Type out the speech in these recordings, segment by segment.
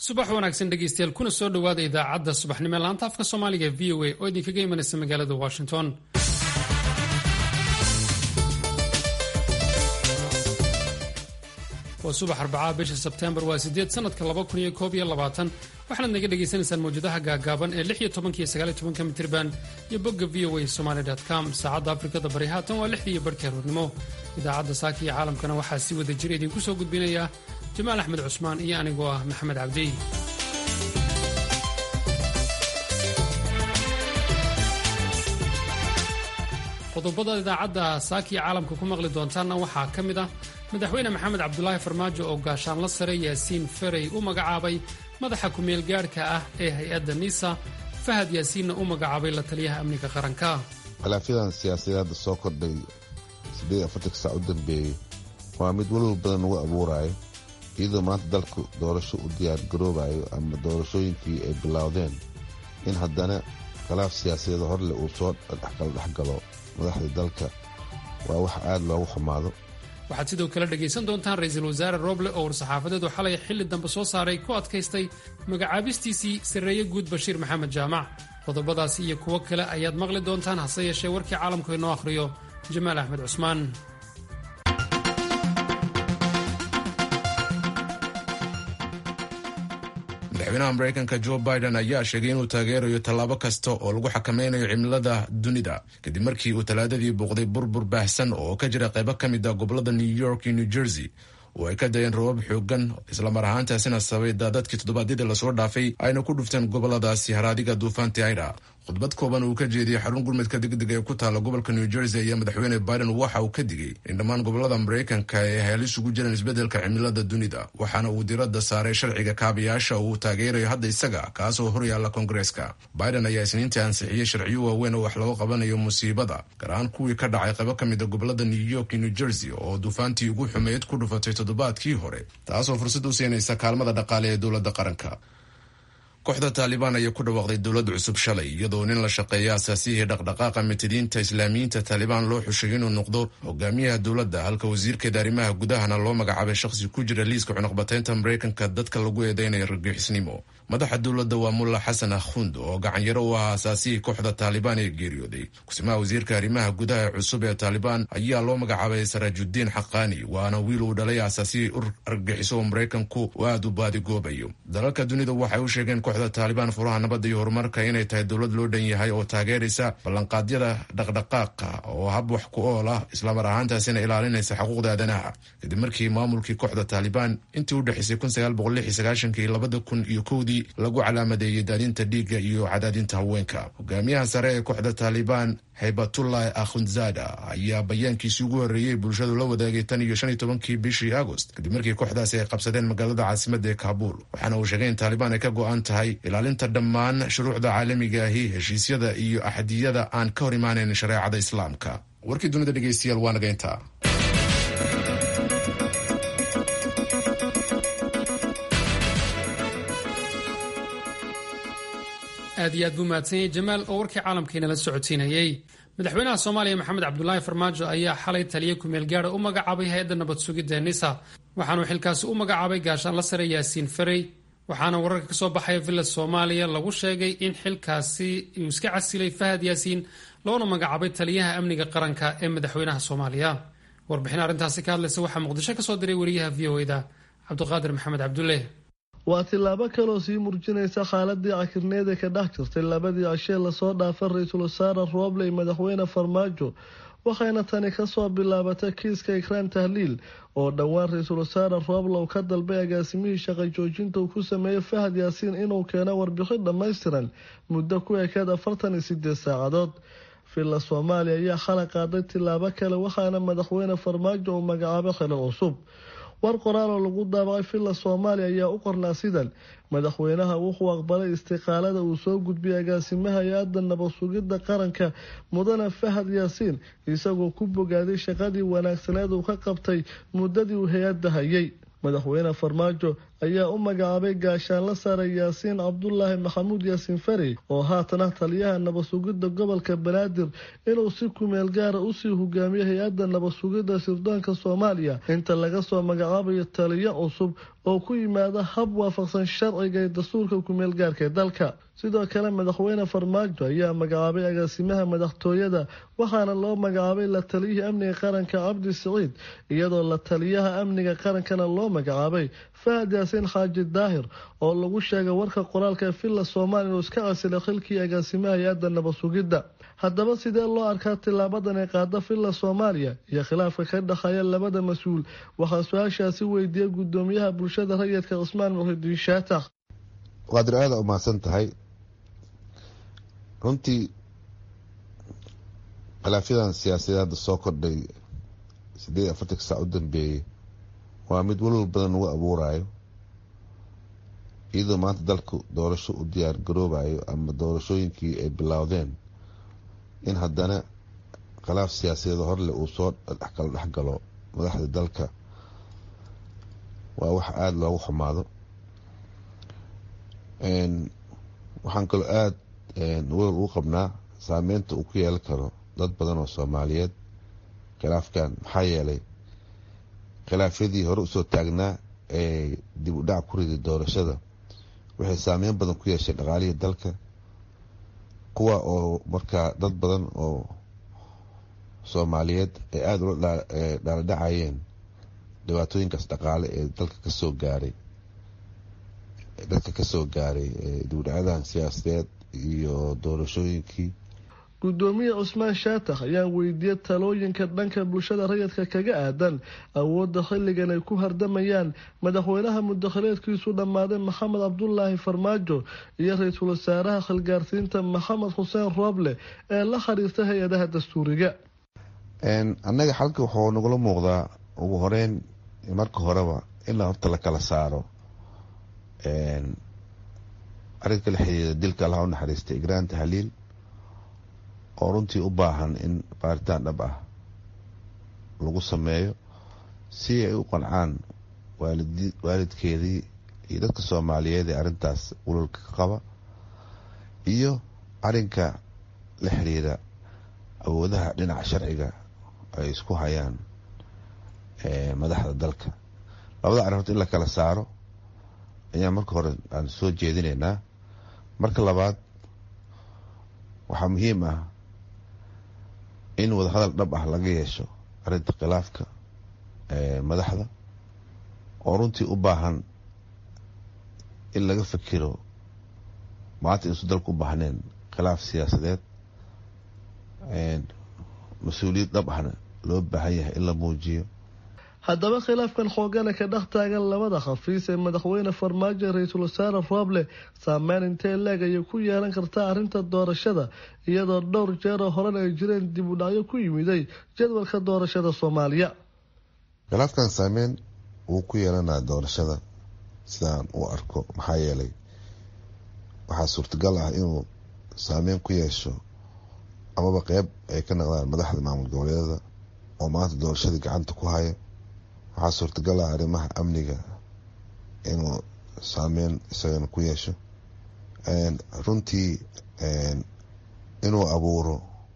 subax wanaagsan dhegeystayaal kuna soo dhowaada idaacadda subaxnimo ee laanta afka soomaaliga v o a oo idinkaga imanaysa magaalada washington waa subax arbacaa bisha sebteembar waa sideed sanadka laba kun iyo koob iyo labaatan waxaanaad naga dhagaysanaysaan mawjadaha gaagaaban ee lix iyo tobanka iyo sagaal iyo tobanka mitirban iyo bogga v o a somaly com saacadda afrikada bari haatan waa lixdii iyo barhkii aroornimo idaacadda saaka iyo caalamkana waxaa si wada jira idinku soo gudbinaya jamaal axmed cusmaan iyo anigoo ah maxamed cabdi qodobada idaacadda saakiya caalamka ku maqli doontaanna waxaa ka mid ah madaxweyne maxamed cabdulaahi farmaajo oo gaashaanla sare yaasiin ferey u magacaabay madaxa ku-meel gaadhka ah ee hay-adda nisa fahad yaasiinna u magacaabay la taliyaha amniga qaranka khilaafyadan siyaasadeed hadda soo kordhay siddeed afartanka saac u dambeeyey waa mid walwal badan lagu abuuraayo iyadoo maanta dalku doorasho u diyaar garoobayo ama doorashooyinkii ay bilowdeen in haddana khilaaf siyaasadeed horle uu soo kala dhexgalo madaxda dalka waa wax aad loogu xumaado waxaad sidoo kale dhegaysan doontaan ra-iisul wasaare roble oo war-saxaafadeed oo xalay xilli dambe soo saaray ku adkaystay magacaabistiisii sarreeye guud bashiir maxamed jaamac qodobadaasi iyo kuwo kale ayaad maqli doontaan hase yeeshee warkii caalamku inoo akhriyo jamaal axmed cusmaan madaxweynaha mareykanka jo biden ayaa sheegay inuu taageerayo tallaabo kasta oo lagu xakameynayo cimilada dunida kadib markii uu talaadadii booqday burbur baahsan oo ka jira qaybo ka mid a gobolada new york iyo new jersey oo ay ka dayeen rabab xoogan islamar ahaantaasina sababay daadadkii toddobaadyadii lasoo dhaafay ayna ku dhufteen goboladaasi haraadiga duufaanti aida khudbad kooban uu ka jeediyey xarun gurmudka degdega ee ku taala gobolka new jersey ayaa madaxweyne biden waxa uu ka digay in dhammaan gobolada mareykanka ay halis ugu jiraan isbeddelka cimilada dunida waxaana uu diradda saaray sharciga kaabayaasha uu taageerayo hadda isaga kaasoo horyaalla koongareeska biden ayaa isniintii ansixiyey sharciyo waaweyn oo wax looga qabanayo musiibada gaar ahaan kuwii ka dhacay qaybo ka mid a gobolada new york iyo new jersey oo duufaantii ugu xumeyd ku dhufatay toddobaadkii hore taasoo fursad u siinaysa kaalmada dhaqaale ee dowladda qaranka kooxda taalibaan ayaa ku dhawaaqday dowlad cusub shalay iyadoo nin la shaqeeya asaasiyihii dhaqdhaqaaqa mitidiinta islaamiyiinta taalibaan loo xushay inuu noqdo hogaamiyaha dowladda halka wasiirkeeda arrimaha gudahana loo magacaabay shakhsi ku jira liiska cunuqbataynta mareykanka dadka lagu eedeynaya rargixisnimo madaxa dowladda waa mulla xasan akhund oo gacanyaro u ahaa asaasiyihii kooxda taalibaan ee geeriyooday kusimaha wasiirka arrimaha gudaha cusub ee taalibaan ayaa loo magacaabay saraajudiin xaqaani waana wiil uu dhalay asaasiyihii ur argagixiso oo maraykanku uu aada u baadigoobayo dalalka dunida waxay u sheegeen kooxda taalibaan furaha nabadda iyo horumarka inay tahay dowlad loo dhan yahay oo taageeraysa ballanqaadyada dhaqdhaqaaqa oo hab wax ku ool ah islamar ahaantaasina ilaalinaysa xuquuqda aadanaha kadib markii maamulkii kooxda taalibaan intii u dhexaysay iyo labada kun iyo kowdii lagu calaamadeeyey daadinta dhiigga iyo cadaadinta haweenka hogaamiyaha sare ee kooxda taalibaan haybatullah akhundzada ayaa bayaankiisii ugu horreeyey bulshadu la wadaagay tan iyo shan iyo tobankii bishii agost kadib markii kooxdaasi ay qabsadeen magaalada caasimadda ee kaabuul waxaana uu sheegay in taalibaan ay ka go-an tahay ilaalinta dhammaan shuruucda caalamiga ahi heshiisyada iyo axadiyada aan ka hor imaanayn shareecada islaamka warkii dunida dhegeystayaal waa naga intaa aad iyo aad buu mahadsan yahay jamaal oo warkii caalamkiinala socodsiinayey madaxweynaha soomaaliya maxamed cabdulaahi farmaajo ayaa xalay taliya kumeel gaara u magacaabay hay-adda nabad sugidda nisa waxaanuu xilkaasi u magacaabay gaashaanla sare yaasiin ferey waxaana wararka ka soo baxaya villa soomaaliya lagu sheegay in xilkaasi uu iska casilay fahad yaasiin loona magacaabay taliyaha amniga qaranka ee madaxweynaha soomaaliya warbixin arrintaasi ka hadlaysa waxaa muqdisho ka soo diray wariyaha v o eda cabdiqaadir maxamed cabdulle waa tillaabo kaloo sii murjinaysa xaaladii cakirneed ee ka dhex jirtay labadii cishee lasoo dhaafay ra-iisul wasaare rooble iyo madaxweyne farmaajo waxayna tani kasoo bilaabatay kiiska ikraan tahliil oo dhowaan ra-iisul wasaare rooblow ka dalbay agaasimihii shaqo joojinta uu ku sameeyey fahad yaasiin inuu keeno warbixin dhammaystiran muddo ku ekeed afartan iyo sideed saacadood villa soomaaliya ayaa xalay qaaday tillaabo kale waxaana madaxweyne farmaajo uu magacaabay xili cusub war qoraal oo lagu daabacay villa soomaaliya ayaa u qornaa sidan madaxweynaha wuxuu aqbalay istiqaalada uu soo gudbiyay agaasimaha hay-adda nabad sugidda qaranka mudane fahad yaasiin isagoo ku bogaaday shaqadii wanaagsaneed uu ka qabtay muddadii uu hay-adda hayay madaxweyne farmaajo ayaa u magacaabay gaashaanla sare yaasiin cabdulaahi maxamuud yaasiin fari oo haatan ah taliyaha nabadsugidda gobolka banaadir inuu si kumeel gaara usii hogaamiyo hay-adda nabadsugidda sirdoonka soomaaliya inta laga soo magacaabayo taliyo cusub oo ku yimaada hab waafaqsan sharciga ee dastuurka kumeel gaarka ee dalka sidoo kale madaxweyne farmaajo ayaa magacaabay agaasimaha madaxtooyada waxaana loo magacaabay la taliyihii amniga qaranka cabdi siciid iyadoo la taliyaha amniga qarankana loo magacaabay fahad yaasiin xaaji daahir oo lagu sheegay warka qoraalka villa soomaaliya inuu iska casilay xilkii agaasimaha hay-adda nabadsugidda haddaba sidee loo arkaa tilaabadan ee qaada villa soomaaliya iyo khilaafka ka dhexeeya labada mas-uul waxaa su-aashaasi weydiiyey gudoomiyaha bulshada rayidka cismaan muxidiin shaatax qaadir aada umahadsan tahay runtii khilaafyadan siyaasadeed hadda soo kordhay sideed iyo afartanka saac u dambeeyey waa mid walwal badan lagu abuurayo iyadoo maanta dalku doorasho u diyaar garoobayo ama doorashooyinkii ay bilowdeen in haddana khilaaf siyaasadeed horleh uu soo kala dhexgalo madaxda dalka waa wax aada loogu xumaado waxaan kaloo aada welal ugu qabnaa saameynta uu ku yeelan karo dad badan oo soomaaliyeed khilaafkan maxaa yeelay khilaafyadii hore usoo taagnaa ee dib u dhac ku riday doorashada waxay saameyn badan ku yeeshay dhaqaalihii dalka kuwa oo markaa dad badan oo soomaaliyeed ay aada ula dhaaladhacayeen dhibaatooyinkaas dhaqaale ee dalka kasoo gaaray dadka kasoo gaaray dib u dhacyadan siyaasadeed iyo doorashooyinkii gudoomiye cusmaan shaatax ayaan weydiiyey talooyinka dhanka bulshada rayidka kaga aadan awoodda xilligan ay ku hardamayaan madaxweynaha mudakhileedkiisu dhammaaday maxamed cabdulaahi farmaajo iyo ra-iisul wasaaraha khilgaarsiinta maxamed xuseen rooble ee la xiriirta hay-adaha dastuuriga annaga xalka wuxuu nagula muuqdaa ugu horeyn marka horeba in horta la kala saaro arrinka la xiriira dilka allaha u naxariistay igraan tahliil oo runtii u baahan in baaritaan dhab ah lagu sameeyo si ay u qancaan waalidkeedii iyo dadka soomaaliyeed ee arrintaas walolka ka qaba iyo arrinka la xiriira awoodaha dhinaca sharciga ay isku hayaan madaxda dalka labada arrimood in la kala saaro ayaa marka hore aan soo jeedinaynaa marka labaad waxaa muhiim ah in wadahadal dhab ah laga yeesho arrinta khilaafka madaxda oo runtii u baahan in laga fikiro maanta inuusu dalku u baahneen khilaaf siyaasadeed mas-uuliyad dhab ahna loo baahan yahay in la muujiyo haddaba khilaafkan xoogana ka dhex taagan labada khafiis ee madaxweyne farmaajo ra-iisul wasaare rooble saameyn intee leeg ayay ku yeelan kartaa arrinta doorashada iyadoo dhowr jeeroo horena ay jireen dib u dhacyo ku yimiday jadwalka doorashada soomaaliya khilaafkan saameyn wuu ku yeelanaa doorashada sidaan u arko maxaa yeelay waxaa suurtagal ah inuu saameyn ku yeesho amaba qeyb ay ka naqdaan madaxda maamul goboleedada oo maanta doorashadii gacanta ku haya waxaa suurtagal ah arrimaha amniga inuu saameyn isagana ku yeesho runtii inuu abuuro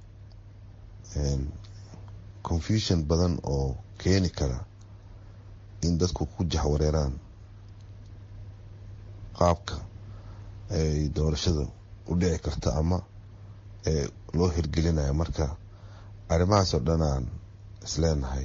confusion badan oo keeni kara in dadku ku jahwareeraan qaabka ay doorashada u dhici karta ama loo hirgelinayo marka arrimahaas oo dhan aan isleenahay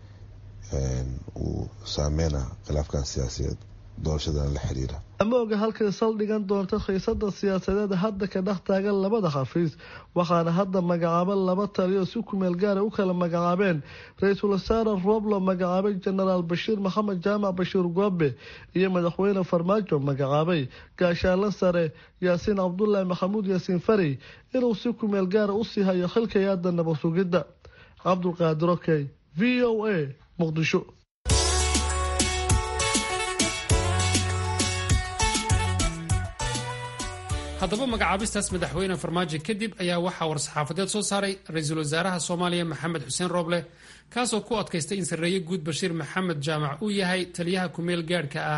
uu saameyna khilaafkan siyaasadeed doorashadan la xiriira ama oga halkay saldhigan doonto khiisada siyaasadeed hadda ka dhex taagan labada khafiis waxaana hadda magacaaba laba taliyo si kumeel gaara u kala magacaabeen ra-iisul wasaare rooblo magacaabay jenaraal bashiir maxamed jaamac bashiir goobe iyo madaxweyne farmaajo magacaabay gaashaanle sare yaasiin cabdulaahi maxamuud yaasiin fari inuu si kumeel gaara usii hayo xilkay hadda nabad sugidda cabdulqaadir okey v o a muqdisho haddaba magacaabistaas madaxweyne farmaajo kadib ayaa waxaa war-saxaafadeed soo saaray ra-iisul wasaaraha soomaaliya maxamed xuseen rooble kaasoo ku adkaystay in sarreeye guud bashiir maxamed jaamac uu yahay taliyaha kumeel gaadhka ah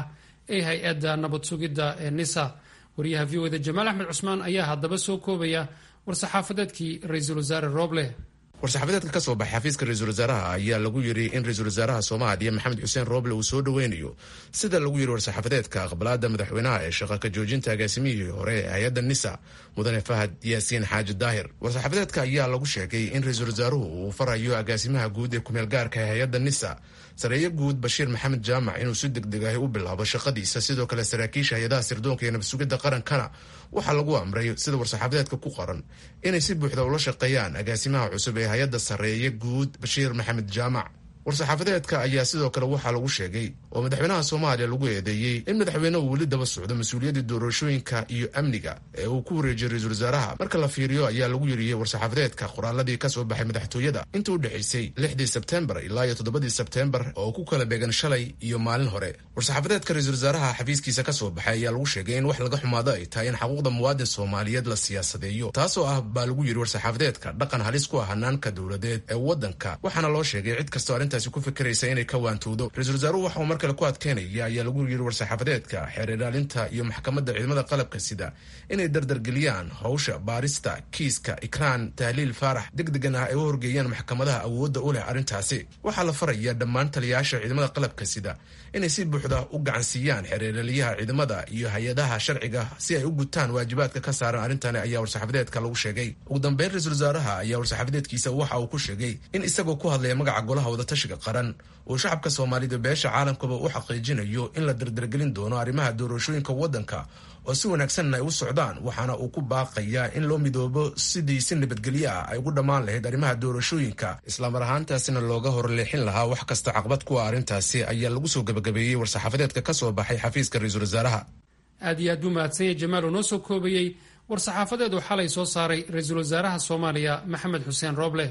ee hay-adda nabad sugidda ee nisa wariyaha v oda jamaal axmed cusmaan ayaa haddaba soo koobaya war-saxaafadeedkii ra-iisul wasaare rooble war-saxaafadeedka ka soo baxay xafiiska ra-iisul wasaaraha ayaa lagu yidhi in ra-iisul wasaaraha soomaaliya maxamed xuseen rooble uu soo dhoweynayo sida lagu yidhi war-saxaafadeedka aqbalaada madaxweynaha ee shaqa ka joojinta agaasimihii hore ee hay-adda nisa mudane fahad yaasiin xaaji daahir war-saxaafadeedka ayaa lagu sheegay in ra-iisul wasaaruhu uu farayo agaasimaha guud ee kumeel gaarka ee hay-adda nisa sareeye guud bashiir maxamed jaamac inuu si degdeg ahi u bilaabo shaqadiisa sidoo kale saraakiisha hay-adaha sirdoonka iyo nabasugidda qarankana waxaa lagu amray sida war-saxaafadeedka ku qoran inay si buuxda ula shaqeeyaan agaasimaha cusub ee hay-adda sarreeye guud bashiir maxamed jaamac war-saxaafadeedka ayaa sidoo kale waxaa lagu sheegay oo madaxweynaha soomaaliya lagu eedeeyey in madaxweynehu weli daba socdo mas-uuliyaddii doorashooyinka iyo amniga ee uu ku wareejiyey ra-iisul wasaaraha marka la fiiriyo ayaa lagu yiriyey war-saxaafadeedka qoraaladii ka soo baxay madaxtooyada inta u dhexaysay lixdii sebtembar ilaa iyo toddobadii sebtembar oo ku kala beegan shalay iyo maalin hore war-saxaafadeedka ra-iisul wasaaraha xafiiskiisa ka soo baxay ayaa lagu sheegay in wax laga xumaado ay tahay in xaquuqda muwaadin soomaaliyeed la siyaasadeeyo taasoo ah baa lagu yidhi war-saxaafadeedka dhaqan halis ku ah hanaanka dowladeed ee waddanka waxaana loo sheegay cid kastoo arrintaasi ku fikiraysa inay ka waantowdo ra-isul wasaaruhu waxa uu mar kale ku adkeynaya ayaa lagu yidhi war-saxaafadeedka xeer ilaalinta iyo maxkamadda ciidamada qalabka sida inay dardargeliyaan howsha baarista kiiska ikraan tahliil faarax degdegan ah ay u horgeeyaan maxkamadaha awoodda u leh arrintaasi waxaa la faraya dhammaan taliyayaasha ciidamada qalabka sida inay si buuxda u gacansiiyaan xeereelaliyaha ciidamada iyo hay-adaha sharciga si ay u gutaan waajibaadka ka saaran arrintani ayaa war-saxaafadeedka lagu sheegay ugu dambeyn ra-isul wasaaraha ayaa war-saxaafadeedkiisa waxa uu ku sheegay in isagoo ku hadlaya magaca golaha wadatashiga qaran uu shacabka soomaalida beesha caalamkaba u xaqiijinayo in la dardargelin doono arrimaha doorashooyinka waddanka oo si wanaagsanna ay u socdaan waxaana uu ku baaqayaa in loo midoobo sidii si nabadgelyo ah ay ugu dhammaan lahayd arrimaha doorashooyinka islamar ahaantaasina looga horleexin lahaa wax kasta caqbad kuwa arrintaasi ayaa lagu soo gebagabeeyey war-saxaafadeedka ka soo baxay xafiiska ra-iisul wasaaraha aad iyo aad buu mahadsanyay jamaal oo noo soo koobayey war-saxaafadeed uu xalay soo saaray ra-iisul wasaaraha soomaaliya maxamed xuseen rooble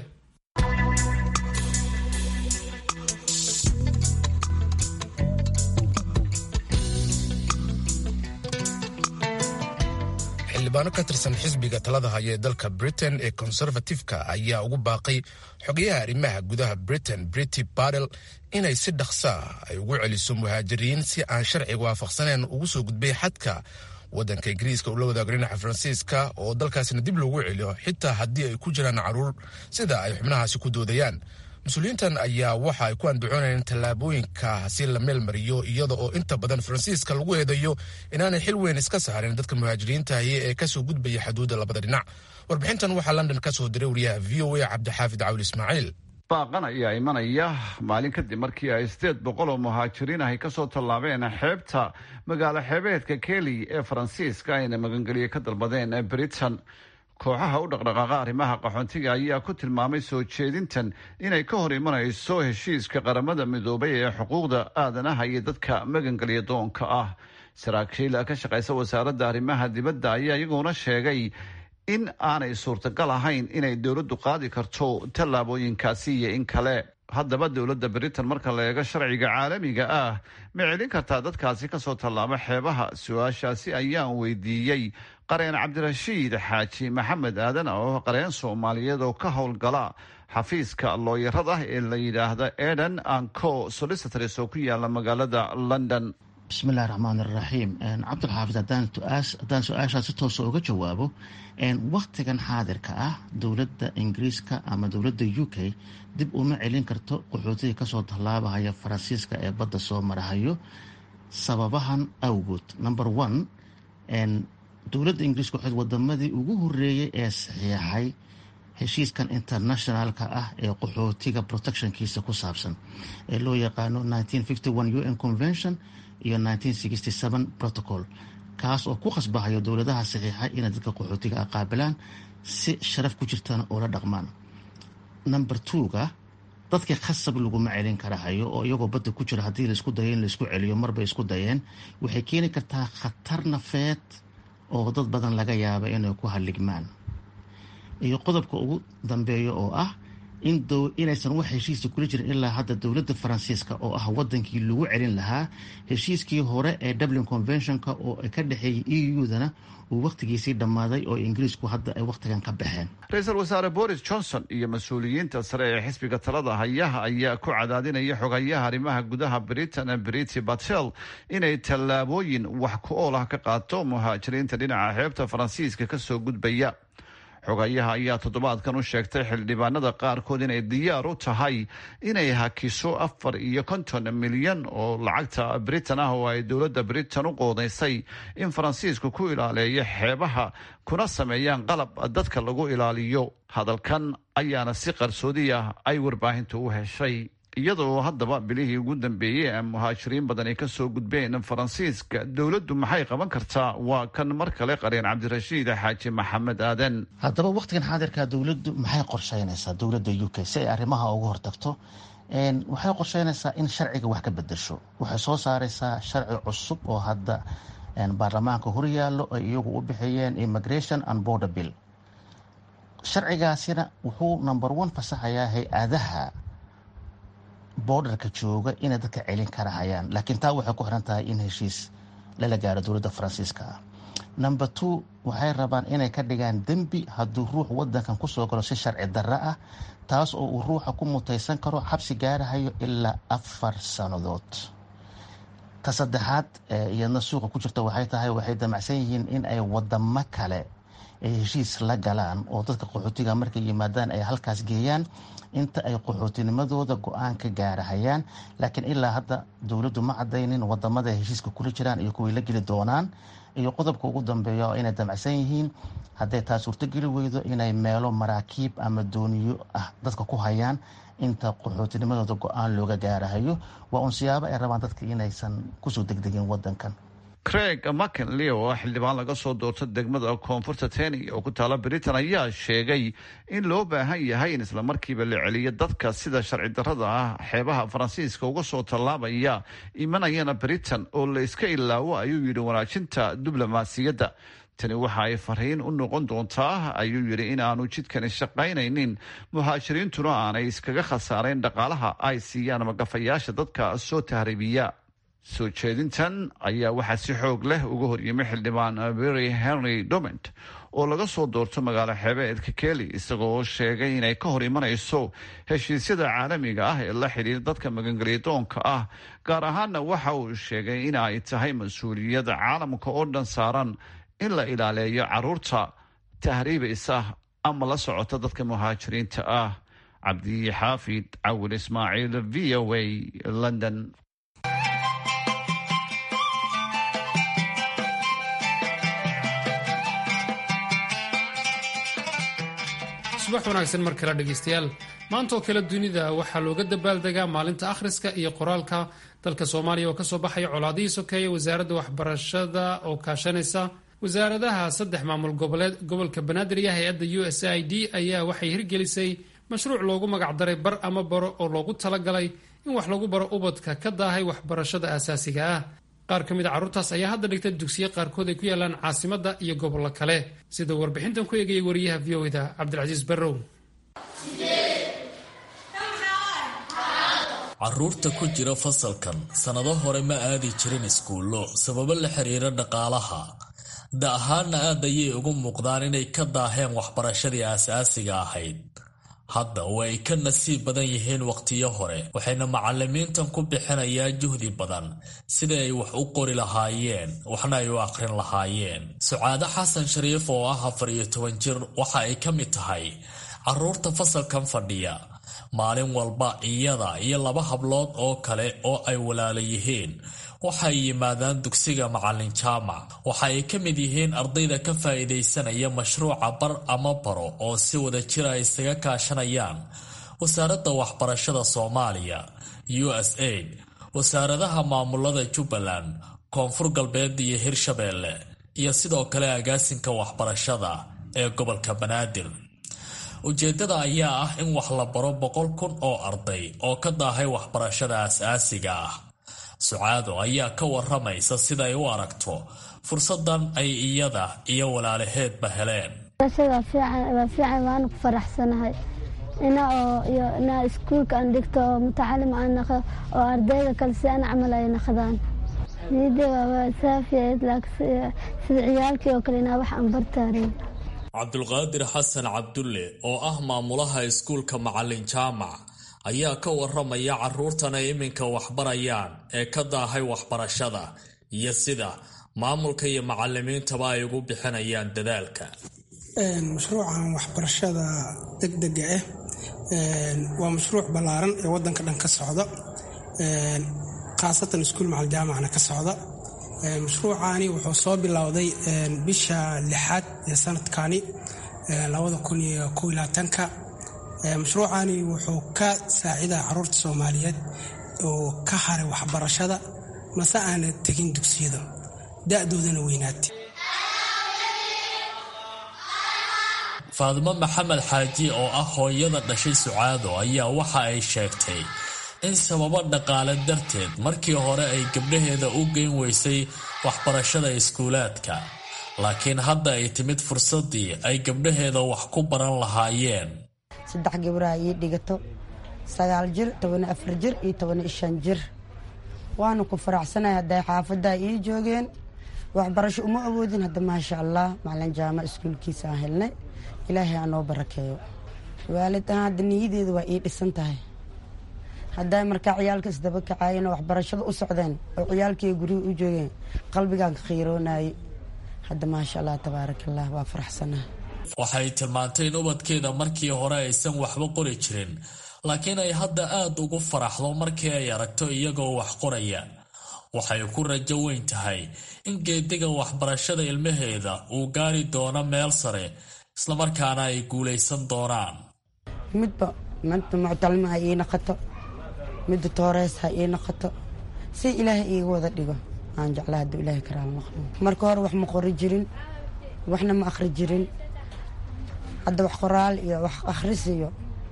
xildhibaano ka tirsan xisbiga talada haya ee dalka britain ee conservatifeka ayaa ugu baaqay xogayaha arrimaha gudaha britain brity badel inay si dhaqsa ay ugu celiso muhaajiriin si aan sharciga waafaqsaneen ugu soo gudbay xadka waddanka ingiriiska ula wadaago dhinaca faransiiska oo dalkaasina dib loogu celiyo xitaa haddii ay ku jiraan caruur sida ay xubnahaasi ku doodayaan mas-uuliyiintan ayaa waxa ay ku andacoonayeen tallaabooyinkaasi la meel mariyo iyada oo inta badan faransiiska lagu eedayo inaanay xil weyn iska saarin dadka muhaajiriintahi ee kasoo gudbaya xuduudda labada dhinac warbixintan waxaa london ka soo diray wariyaha v o a cabdixaafid cawli ismaaciil baaqan ayaa imanaya maalin kadib markii ay sideed boqol oo muhaajiriin ahy kasoo tallaabeen xeebta magaalo xeebeedka keli ee faransiiska ayna magangeliye ka dalbadeen britain kooxaha u dhaqdhaqaaqa arrimaha qaxoontiga ayaa ku tilmaamay soo jeedintan inay ka hor imanayso heshiiska qaramada midoobay ee xuquuqda aadanaha iyo dadka magangeliya doonka ah saraakiil ka shaqaysa wasaaradda arrimaha dibadda ayaa iyaguna sheegay in aanay suurtagal ahayn inay dowladdu qaadi karto tallaabooyinkaasi iyo in kale haddaba dowladda britain marka la eego sharciga caalamiga ah ma celin kartaa dadkaasi kasoo tallaabo xeebaha su-aashaasi ayaan weydiiyey qareen cabdirashiid xaaji maxamed aadan oo qareen soomaaliyeed oo ka howlgala xafiiska looyarada ee la yidhaahda eden anco solicitors oo ku yaala magaalada london bismillahi raxmaan iraxiim cabdulxaafid haddaan su-aashaa si toosa uga jawaabo wakhtigan xaadirka ah dowladda ingiriiska ama dowladda u k dib uma celin karto qaxootiga kasoo tallaabahaya faransiiska ee badda soo marahayo sababahan awgood number one dowladda ingiriiska waxayd wadamadii ugu horeeyey ee saxiixay heshiiskan internationalka ah ee qaxootiga protectionkiisa ku saabsan ee loo yaqaano u n convention iyo protocol kaas oo ku khasbahayo dowladaha saxiixay inay dadka qaxootiga ah qaabilaan si sharaf ku jirtana oo la dhaqmaan number twoga dadkii khasab laguma celin karahayo oo iyagoo badda ku jira haddii laisku dayo in laisku celiyo marbay isku dayeen waxay keeni kartaa khatar nafeed oo dad badan laga yaaba inay ku halligmaan iyo qodobka ugu dambeeya oo ah inaysan wax heshiisa kula jirin ilaa hadda dowladda faransiiska oo ah wadankii lagu celin lahaa heshiiskii hore ee dublin conventionka oo ka dhexeeyay e u-dana uu wakhtigiisii dhammaaday oo ingiriisku hadda ay wakhtigan ka baxeen ra-iisul wasaare boris johnson iyo mas-uuliyiinta sare ee xisbiga talada hayaha ayaa ku cadaadinaya xogayaha arrimaha gudaha britain briti batel inay tallaabooyin wax ku ool ah ka qaato muhaajiriinta dhinaca xeebta faransiiska kasoo gudbaya xogayaha ayaa toddobaadkan u sheegtay xildhibaanada qaarkood inay diyaar u tahay inay hakiso afar iyo konton milyan oo lacagta britain ah oo ay dowladda britain u qoodaysay in faransiisku ku ilaaleeyo xeebaha kuna sameeyaan qalab dadka lagu ilaaliyo hadalkan ayaana si qarsoodi ah ay warbaahintu u heshay iyadoo haddaba bilihii ugu dambeeyey ee muhaajiriin badan ay kasoo gudbeen faransiiska dowladdu maxay qaban kartaa waa kan mar kale qareen cabdirashiid xaaji maxamed aadan haddaba wakhtigan xaadirka dowladdu maxay qorsheynaysaa dowladda u k si ay arrimaha uga hortagto waxay qorsheynaysaa in sharciga wax ka bedesho waxay soo saaraysaa sharci cusub oo hadda baarlamaanka horyaallo ay iyagu u bixiyeen immigration and border bill sharcigaasina wuxuu number one fasaxayaa hay-adaha borderka jooga inay dadka celin kara hayaan laakiin taa waxay ku xiran tahay in heshiis lala gaaro dowladda faransiiska ah number two waxay rabaan inay ka dhigaan dembi hadduu ruux wadankan kusoo galo si sharci darro ah taas oo uu ruuxa ku mutaysan karo xabsi gaarahayo ilaa afar sannadood ta saddexaad iyadna suuqa ku jirta waxay tahay waxay damacsan yihiin in ay wadamo kale ay heshiis la galaan oo dadka qaxootiga markay yimaadaan ay halkaas geeyaan inta ay qaxootinimadooda go-aan ka gaarahayaan laakiin ilaa hadda dowladdu ma cadaynin wadamada heshiiska kula jiraan iyo kuway la geli doonaan iyo qodobka ugu dambeeya oo inay damacsan yihiin hadday taa suurtogeli weydo inay meelo maraakiib ama dooniyo ah dadka ku hayaan inta qaxootinimadooda go-aan looga gaarahayo waa uun siyaabo ay rabaan dadka inaysan kusoo degdegin wadankan craig mckinley oo xildhibaan laga soo doorto degmada koonfurta teni oo ku taala britain ayaa sheegay in loo baahan yahay in islamarkiiba la celiyo dadka sida sharci darrada ah xeebaha faransiiska uga soo tallaabaya imanayana britain oo la iska ilaawo ayuu yidhi wanaajinta diblomaasiyadda tani waxa ay fariin u noqon doontaa ayuu yidhi in aanu jidkani shaqaynaynin muhaajiriintuna aanay iskaga khasaarayn dhaqaalaha ay siiyaan magafayaasha dadka soo tahriibiya soo jeedintan ayaa waxaa si xoog leh uga horyimay xildhibaan berry henry doment oo laga soo doorto magaalo xeebeedka keli isagoo sheegay inay ka hor imanayso heshiisyada caalamiga ah ee la xidhiira dadka magangelyadoonka ah gaar ahaana waxa uu sheegay in ay tahay mas-uuliyadda caalamka oo dhan saaran in la ilaaleeyo caruurta tahriibaysa ama la socota dadka muhaajiriinta ah cabdi xaafid cawil ismaaciil v o a london subax wanaagsan mar kale dhegaystayaal maanta oo kale dunida waxaa looga dabaaldegaa maalinta akhriska iyo qoraalka dalka soomaaliya oo kasoo baxaya colaadihii sokeeye wasaaradda waxbarashada oo kaashanaysa wasaaradaha saddex maamul goboleed gobolka banaadir iyo hay-adda u s i d ayaa waxay hirgelisay mashruuc loogu magacdaray bar ama baro oo loogu talagalay in wax lagu baro ubadka ka daahay waxbarashada aasaasiga ah qaar ka mid a carruurtaas ayaa hadda dhigta dugsiye qaarkood ay ku yaalaan caasimadda iyo gobollo kale sida warbixintan ku eegayay wariyaha v o da cabdilcasiis barrow caruurta ku jira fasalkan sannado hore ma aadi jirin iskuullo sababo la xiriira dhaqaalaha da ahaanna aad ayay ugu muuqdaan inay ka daaheen waxbarashadii aasaasiga ahayd hadda oo ay ka nasiib badan yihiin wakhtiyo hore waxayna macalimiintan ku bixinayaan juhdi badan sida ay wax u qori lahaayeen waxna ay u aqrin lahaayeen sucaado xasan shariif oo ah afar iyo toban jir waxa ay ka mid tahay caruurta fasalkan fadhiya maalin walba iyada iyo laba hablood oo kale oo ay walaala yihiin waxay yimaadaan dugsiga macalin jaamac waxa ay ka mid yihiin ardayda ka faa'iidaysanaya mashruuca bar ama baro oo si wada jira ay isaga kaashanayaan wasaaradda waxbarashada soomaaliya u s aid wasaaradaha maamulada jubbaland koonfur galbeed iyo hirshabeelle iyo sidoo kale agaasinka waxbarashada ee gobolka banaadir ujeeddada ayaa ah in wax la baro boqol kun oo arday oo ka daahay waxbarashada aas-aasiga ah sucaado ayaa ka waramaysa siday u aragto fursadan ay iyada iyo walaalaheedba heleen waa fiican waanu ku faraxsanahay ina oo iyo ina iskuulka aan dhigto oo mutacalim aan naqo oo ardayda kale si aan camal ay naqdaan niyadda waa saafiyayd laakiin sida ciyaalkii oo kale inaa wax aan bartaarin cabdulqaadir xasan cabdulle oo ah maamulaha iskuulka macalin jaamac ayaa ka waramaya caruurtan ay iminka waxbarayaan ee ka daahay waxbarashada iyo sida maamulka iyo macalimiintaba ay ugu bixinayaan dadaalka mashruucan waxbarashada degdega ah waa mashruuc ballaaran ee wadanka dhan ka socda khaasatan iskuul macalin jaamacna ka socda mashruucani wuxuu soo bilowday bisha lixaad ee sanadkani ka mashruucani wuxuu ka saacidaa caruurta soomaaliyeed oo ka haray waxbarashada mase aana tegin dugsiyada da-doodana weynaatay faadimo maxamed xaaji oo ah hooyada dhashay sucaado ayaa waxa ay sheegtay in sababo dhaqaale darteed markii hore ay gabdhaheeda u geyn weysay waxbarashada iskuulaadka laakiin hadda ay timid fursaddii ay gabdhaheeda wax ku baran lahaayeen saddex gabdhaha ii dhigato sagaal jir toban afar jir iyo toban shan jir waanu ku faraxsanahay hadday xaafaddaa ii joogeen waxbarasho uma awoodin hadda maasha allah macalin jaamac iskuulkiisa aan helnay ilaahay aanoo barakeeyo waalid ahaan hadda niyadeedu waa ii dhisan tahay hadday markaa ciyaalka isdaba kacaayeen oo waxbarashada u socdeen oo ciyaalkii gurihii u joogeen qalbigaan ka khiiroonaayey hadda maasha allah tabaarakallah waa faraxsanaha waxay tilmaantay in ubadkeeda markii hore aysan waxba qori jirin laakiin ay hadda aad ugu faraxdo markii ay aragto iyagoo wax qoraya waxay ku rajo weyn tahay in geediga waxbarashada ilmaheeda uu gaari doono meel sare islamarkaana ay guulaysan doonaan midba midba muctalima ha ii naqato midda toorees ha ii naqato si ilaahay iiga wada dhigo aan jecla hadduu ilaahay karaal maqlo marka hore wax ma qori jirin waxna ma akhri jirin hadda wax qoraal iyo wax akhris iyo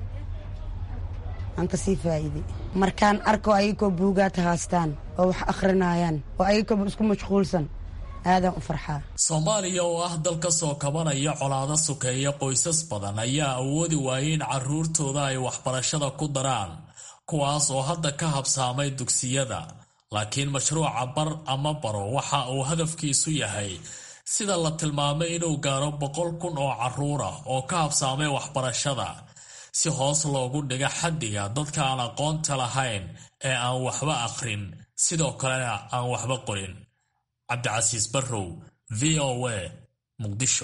aan kasii faa'iiday markaan arko ayagoo buugaad haastaan oo wax akhrinayaan oo ayagoo isku mashquulsan aadaan u farxaa soomaaliya oo ah dal ka soo kabanaya colaado sukeeya qoysas badan ayaa awoodi waayay in caruurtooda ay waxbarashada ku daraan kuwaas oo hadda ka habsaamay dugsiyada laakiin mashruuca bar ama baro waxa uu hadafkiisu yahay sida la tilmaamay inuu gaaro boqol kun oo caruur ah oo ka habsaamay waxbarashada si hoos loogu dhiga xaddiga dadka aan aqoonta lahayn ee aan waxba akhrin sidoo kalena aan waxba qorin cabdicasiis barrow v o a muqdisho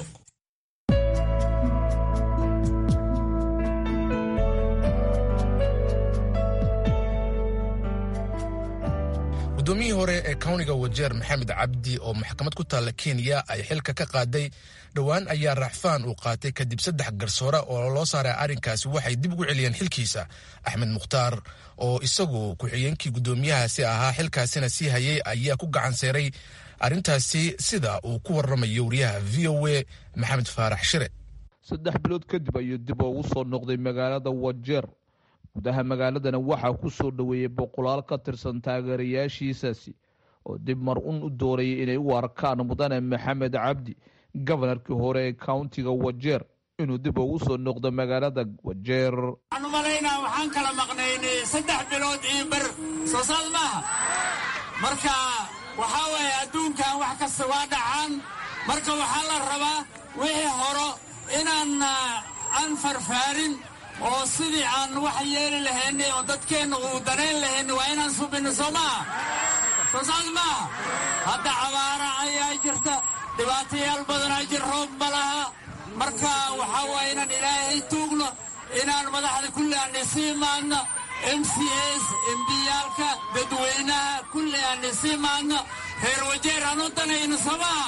gudoomiyihii hore ee kawniga wajeer maxamed cabdi oo maxkamad ku taalla kenya ay xilka ka qaaday dhowaan ayaa raaxfaan uu qaatay kadib saddex garsoore oo loo saaray arrinkaasi waxay dib ugu celiyeen xilkiisa axmed mukhtaar oo isagu ku-xigeenkii guddoomiyahaasi ahaa xilkaasina sii hayay ayaa ku gacan seeray arrintaasi sida uu ku waramayo wariyaha v o a maxamed faarax shire saddex bilood kadib ayuu dib ugu soo noqday magaalada wajeer gudaha magaaladana waxaa ku soo dhoweeyey boqolaal ka tirsan taageerayaashiisaasi oo dib mar un u doorayay inay u arkaan mudane maxamed cabdi gobonarkii hore ee countiga wajeer inuu dib ugu soo noqdo magaalada wajeer waxaan u malaynaa waxaan kala maqnaynay saddex bilood iyo ber soo saad maaha marka waxaa weeye adduunkan wax kasta waa dhacaan marka waxaa la rabaa wixii horo inaan aan farfaarin oo sidii aan wax yeeli lahaynay oo dadkeenna uu danayn lahaynay waa inaan subinno soo maaha soo saas maaha hadda cabaara ayaa jirta dhibaatayaal badanaa jir roob ma laha marka waxaa waaya inaan ilaahay tuugno inaan madaxda kulli aan isi imaadno m c s embiyaalka dadweynaha kulli aan isi imaadno reer wajeer aan u danayno soo maaha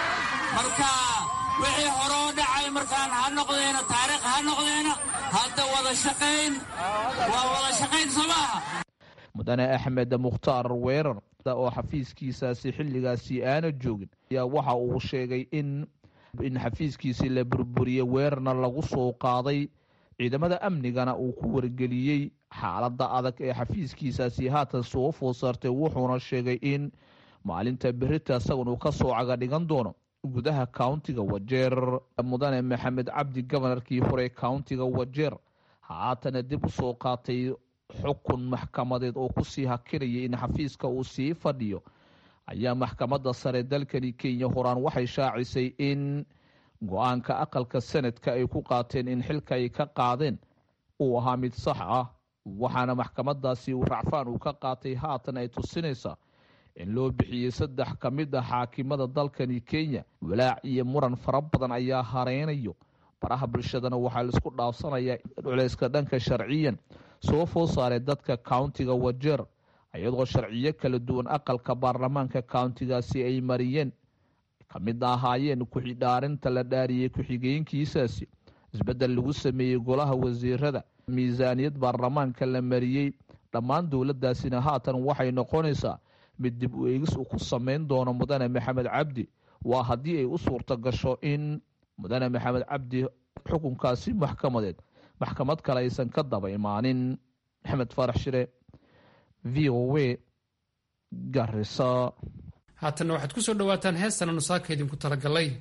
marka wixii horoo dhacay markaan ha noqdeena taariikh ha noqdeena hadda wada shaqayn waa wada shaqayn soo maaha mudane axmed mukhtaar weerar oo xafiiskiisaasi xilligaasi aana joogin ayaa waxa uu sheegay in in xafiiskiisii la burburiyey weerarna lagu soo qaaday ciidamada amnigana uu ku wargeliyey xaaladda adag ee xafiiskiisaasi haatan soo food saartay wuxuuna sheegay in maalinta berita isagun uu ka soo caga dhigan doono gudaha countiga wajeer mudane maxamed cabdi gobonarkii hore countiga wajeer haatana dib u soo qaatay xukun maxkamadeed oo kusii hakinaya in xafiiska uu sii fadhiyo ayaa maxkamadda sare dalkani kenya horaan waxay shaacisay in go-aanka aqalka sanadka ay ku qaateen in xilka ay ka qaadeen uu ahaa mid sax ah waxaana maxkamadaasi uu racfaan uu ka qaatay haatan ay tusinaysaa in loo bixiyey saddex ka mid ah xaakimada dalkani kenya walaac iyo muran fara badan ayaa hareynayo baraha bulshadana waxaa laisku dhaafsanayaa culeyska dhanka sharciyan soo foo saaray dadka countiga wajeer iyadoo sharciyo kala duwan aqalka baarlamaanka countigaasi ay mariyeen ka mid ahaayeen ku-xidhaarinta la dhaariyey ku-xigeenkiisaasi isbeddel lagu sameeyey golaha wasiirada miisaaniyad baarlamaanka la mariyey dhammaan dowladdaasina haatan waxay noqonaysaa mid dib u eegis uu ku sameyn doono mudane maxamed cabdi waa haddii ay u suurto gasho in mudane maxamed cabdi xukunkaasi maxkamadeed maxkamad kale aysan ka daba imaanin maxamed faarax shire v o w garisa haatanna waxaad ku soo dhowaataan heestan anu saaka idinku talagalay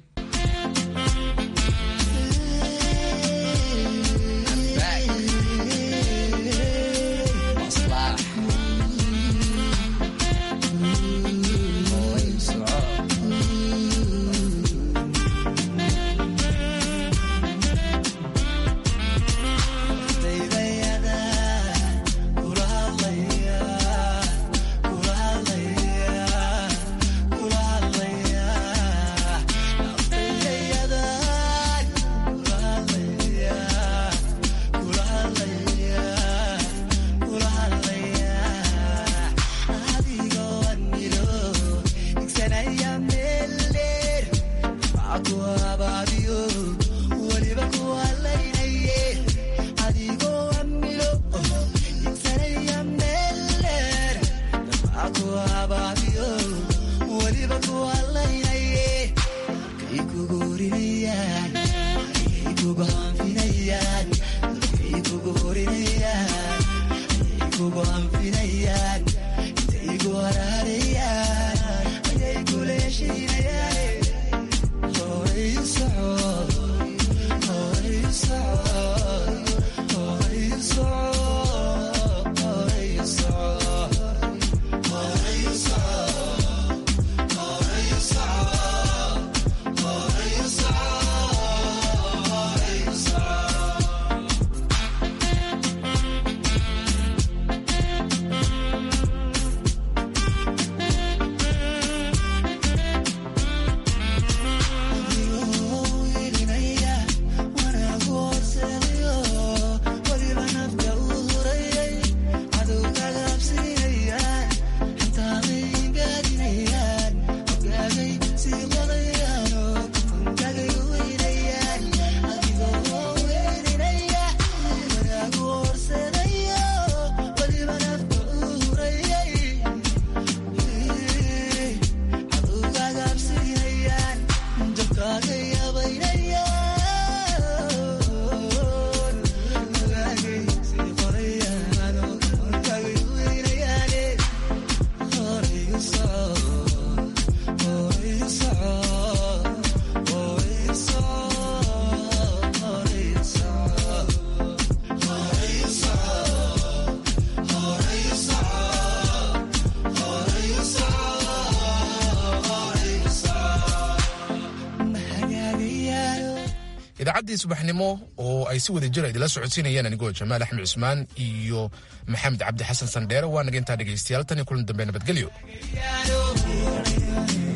idaacaddii subaxnimo oo ay si wada jira idila socodsiinayeen anigoo jamaal axmed cusmaan iyo maxamed cabdi xasan sandheere waa naga intaa dhegaystayaal tan iyo kulan dambe nabadgelyo